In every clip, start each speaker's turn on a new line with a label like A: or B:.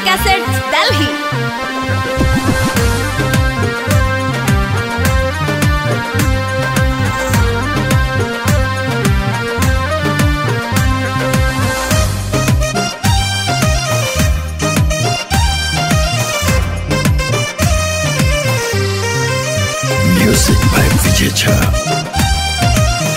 A: Cassettes, Delhi.
B: Music by Vijay Jha.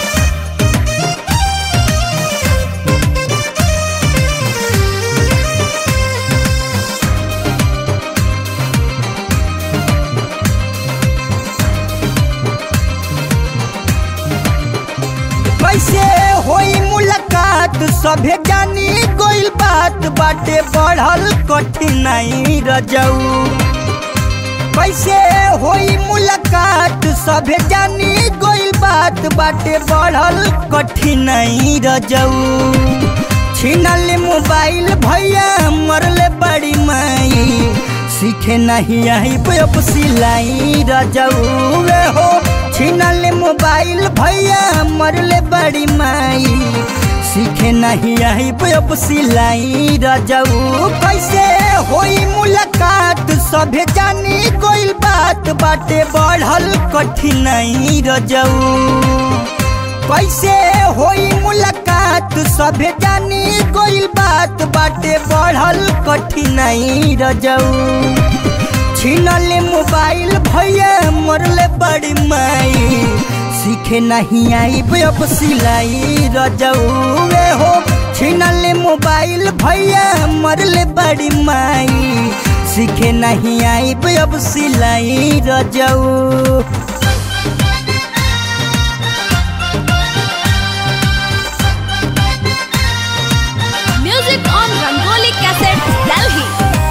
C: कैसे होई मुलाकात सभे जानी कोई बात बाटे बढ़ल कठिनाई रजऊ कैसे होई मुलाकात सभे जानी कोई बात बाटे बढ़ल कठिनाई रजऊ छीनल मोबाइल भैया मरले बड़ी माई सीखे नहीं आई अब सिलाई रजऊ वे हो छीनल मोबाइल भैया मरले बड़ी माई सीखे नहीं आई अब सिलाई रजऊ कैसे होई मुलाकात सभे जानी कोई बात बाटे बढ़ल कठिनाई रजऊ कैसे होई मुलाकात सभे जानी कोई बात बाटे बढ़ल कठिनाई रजऊ छीनल मोबाइल भैया मरले बड़ी माई सीखे नहीं आई अब सिलाई रजऊ वे हो छीनल मोबाइल भैया मरले बड़ी माई सीखे नहीं आई अब सिलाई रजऊ
A: Music on Rangoli Cassettes, Delhi.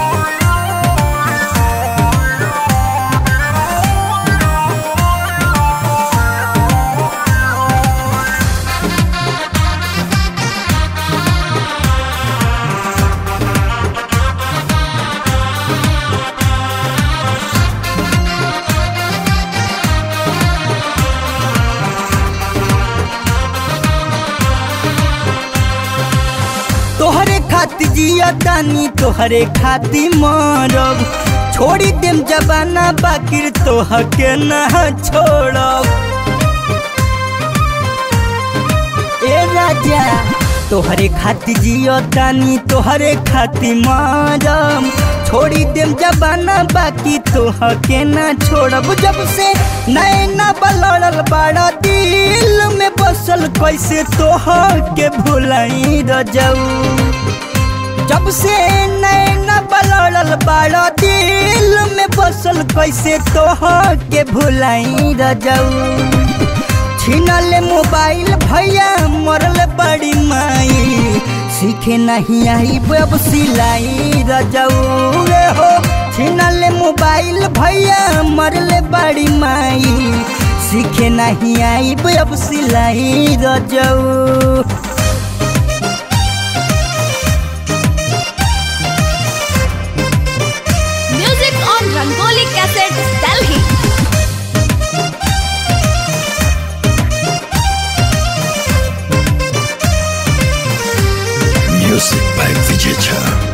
C: तोहरे खाती जिया तानी तोहरे खाती मरब छोड़ी देम जबाना बाकिर तोह के ना छोड़ब ए राजा तोहरे खाती जियो तानी तोहरे खाती मरब छोड़ी देम जबाना बाकी तोह के ना छोड़ब जब से नैना बलड़ल बाड़ा दिल में बसल कैसे तोह के भुलाई रजऊ जब से नैना बलड़ल बाड़ा दिल में बसल कैसे तोह के भुलाई रजऊ छीनल मोबाइल भैया मरल बड़ी माई सीखे नहीं आई अब सिलाई रजऊ रे हो छीनल मोबाइल भैया मरल बड़ी माई सीखे नहीं आई अब सिलाई रजऊ
A: Music on Rangoli Cassettes, Delhi.
B: Music by Vijay Jha.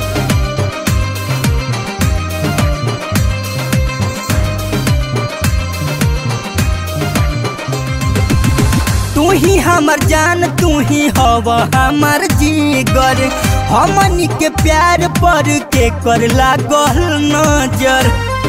C: तू ही हमर जान तू ही हव हमर जीगर हमनी के प्यार पर के कर लागल नजर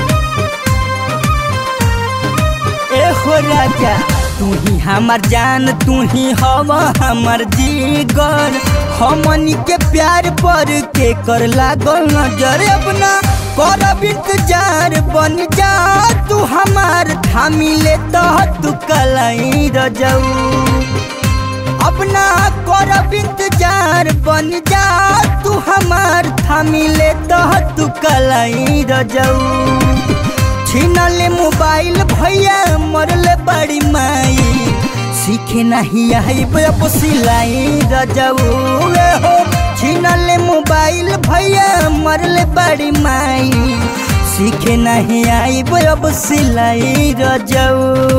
C: ए हो राजा तू ही हमर जान तू ही हव हमर जीगर हमनी के प्यार पर के कर लागल नजर अपना करब इंतजार बन जा तू हमार थामी ले तो तू कलाई रजऊ अपना करब इंतजार बन जा तू हमार थामी ले तो तू कलाई रजऊ छीनल मोबाइल भैया मरले बड़ी माई सीखे नहीं आई अब सिलाई रजऊ वे हो छीनल मोबाइल भैया मरले बड़ी माई सीखे नहीं आई अब सिलाई रजऊ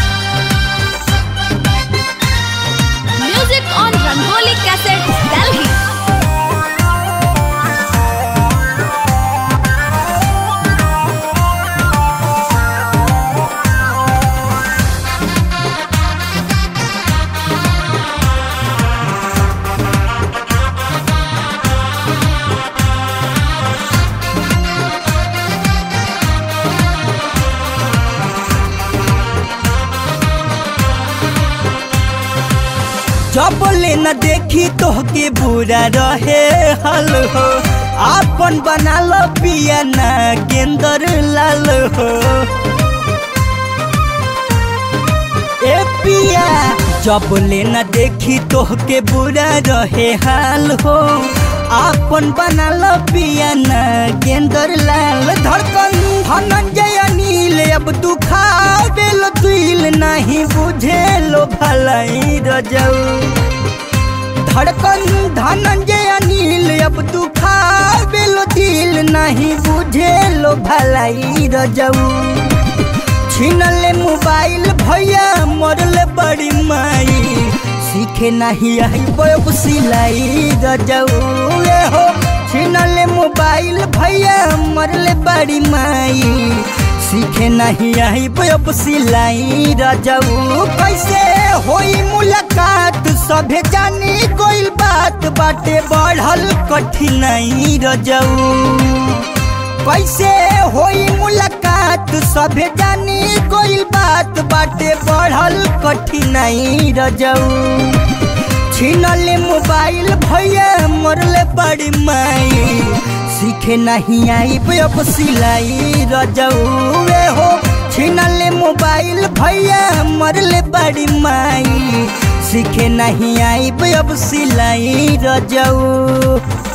A: Music on Rangoli Cassettes, Delhi.
C: जब ले न देखी तोहके बुरा रहे हल हो आपन बना लो पिया ना गेंदर लाल हो ए पिया जब ले न देखी तोहके बुरा रहे हाल हो आपन बना लो पिया ना गेंदर लाल धड़कन धनंजय अनिल अब तू खावे लो दिल नहीं बुझे लो भलाई रजऊ धड़कन धनंजय अनिल अब तू खावे लो दिल नहीं बुझे लो भलाई रजऊ छीनले मोबाइल भैया मरले बड़ी माई सीखे नहीं आई बब सिलाई रजऊ ए हो छीनले मोबाइल भैया मरले बड़ी माई सीखे नहीं आई बब सिलाई रजऊ कैसे होई मुलाकात सभे जानी कोई बात बाटे बढ़ल कठिनाई रजऊ कैसे होई मुलाकात सभे जानी कोई बात बाटे बढ़ल कठिनाई रजऊ छीनले मोबाइल भैया मरले बड़ी माई सीखे नहीं आई अब सिलाई रजऊ वे हो छीनले मोबाइल भैया मरले बड़ी माई सीखे नहीं आई अब सिलाई रजऊ